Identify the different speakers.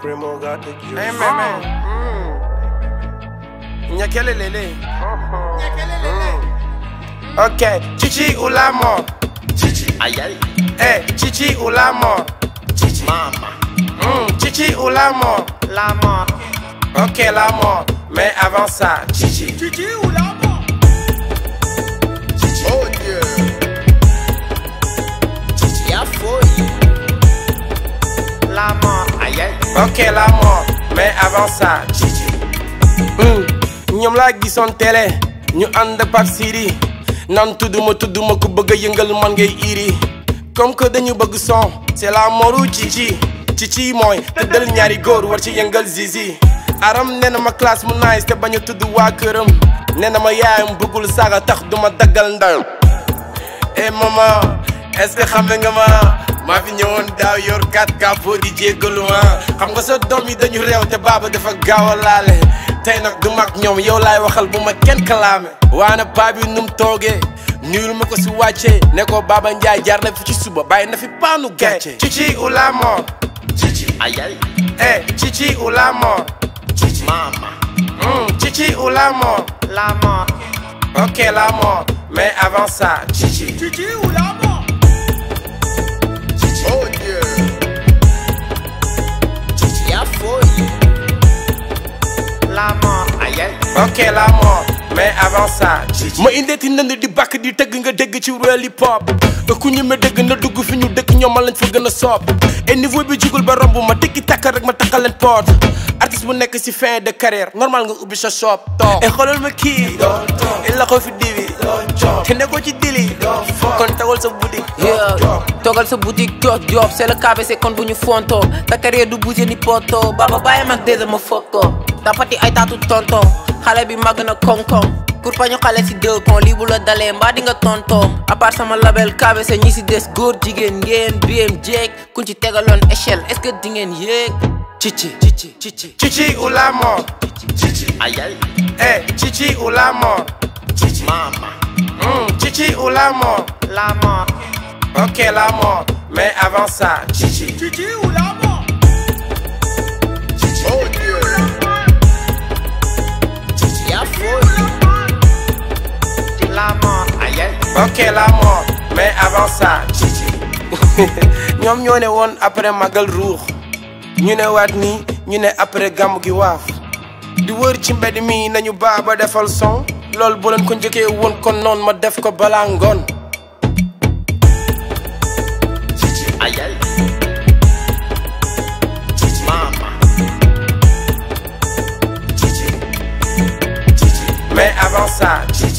Speaker 1: Primo got the juice.
Speaker 2: Hey, man, man. Mm. Nyakelelele. Ok, chichi ou la mort?
Speaker 3: Aïe aïe,
Speaker 2: Eh, chichi ou la mort?
Speaker 3: mama,
Speaker 2: Mm, chichi ou la mort?
Speaker 3: la mort.
Speaker 2: Ok, la mort. Mais avant ça, chichi.
Speaker 3: Chichi ou la mort? Oh Dieu. Chichi a folie. La mort. Aïe aïe.
Speaker 2: Ok, la mort. Mais avant ça, chichi. Mm, ñoom laa gisoon télé ñu ànd ak Pape Siri naan tudduma tudduma ku bëgg a yëngal man ngay iri comme que dañu bëgg son c'est la moru cici cici mooy tëddal ñaari góor war ci yëngal zizi aram nee na ma classe mu nice te bañ a tudd waa këram nee na ma yaayam bëggul saaga tax duma daggal ndayam eh maman est-ce que xam nga ma maa fi ñëwoon daaw yor 4 capot di jéggalu ma xam nga sa doom yi dañu réew te baaba dafa gaaw a laale tey nag du mag ñoom yow laay waxal bu ma kenn kalaame waana paa bi num toogee nuyul ma ko si wàccee ne ko Baba Ndiaye jaar na fi ci suba bàyyi na fi paanu gàcce cici ou la mort
Speaker 3: Chichi. Aïe aïe.
Speaker 2: eh cici ou la mort
Speaker 3: Chichi. Mama.
Speaker 2: Hmm, cici ou la mort
Speaker 3: La mort.
Speaker 2: ok la mort mais avant ça cici
Speaker 3: Chichi ou la mort? Oh Dieu. Chichi a folie. La mort. Aïe aïe.
Speaker 2: ok la mort mais avant ça ma indeeti ndënd di bàkk di tëgg nga dégg ci real hip hop ku ñu ma dégg na dugg fi ñu dëkk ñoom ma lañ fa gën a soob et niveau bi jugul ba romb ma tikki takka rek ma takkal leen porte artiste bu nekk si fin de carrière normal nga ubbi sa shop toog et xoolal ma kii il la ko fi diwi te ne ko ci dili kon tawal sa boutique
Speaker 4: Yeah, toogal sa boutique jox job c'est le KBC kon bu ñu fonto ta carrière du bouger ni poto baba bàyyi mag dèjà ma foto tapati ay taatu tonton xale bi màgg na koŋ-koŋ pour pañu xale si deux kon lii bu la dalee mbaa di nga tonton à part sama label KBC ñi si des góor jigéen ngeen BM jeeg kuñ ci tegaloon échelle est-ce que di ngeen yéeg cici cici cici
Speaker 2: cici ou la mort
Speaker 3: Chichi. Aïe aïe.
Speaker 2: eh cici ou la mort
Speaker 3: Chichi. Mama.
Speaker 2: Hmm, cici ou la mort
Speaker 3: La mort.
Speaker 2: ok la mort mais avant ça cici
Speaker 3: Chichi ou la mort? Oh Dieu. Chichi a folie. La mort. Aïe aïe.
Speaker 2: ok la mort mais avant ça cici ñoom ñoo ne woon après magal ruux ñu ne waat nii ñu ne après gàmm gi waaf di wër ci mbedd mi nañu baa ba defal son loolu bu leen ko njëkkee woon kon noon ma def ko balaa ngoon
Speaker 3: Chichi. Aïe aïe. Chichi. Mama.
Speaker 2: mais avant ça cici